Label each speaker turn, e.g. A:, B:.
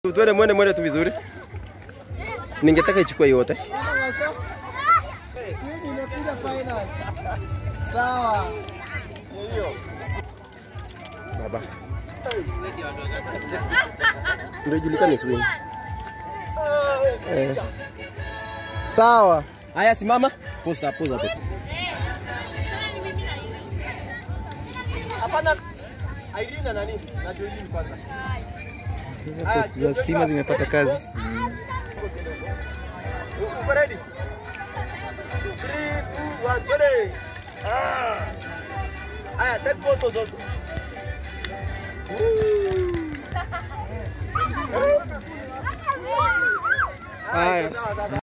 A: Twende mwende mwende tu vizuri. Ningetaka ichukue yote.
B: Swing imekuja final. Sawa.
A: Baba. Ndio ijulikane swing.
B: Eh. Sawa.
A: Haya simama. Posta poza tu. Hapana. Irina nani? Na Joelin kwanza.
B: Post za stima zimepata kazi.
A: Uko ready? 3 2 1 twende. Haya, take photos also.
B: Haya.
A: Sawa, sawa.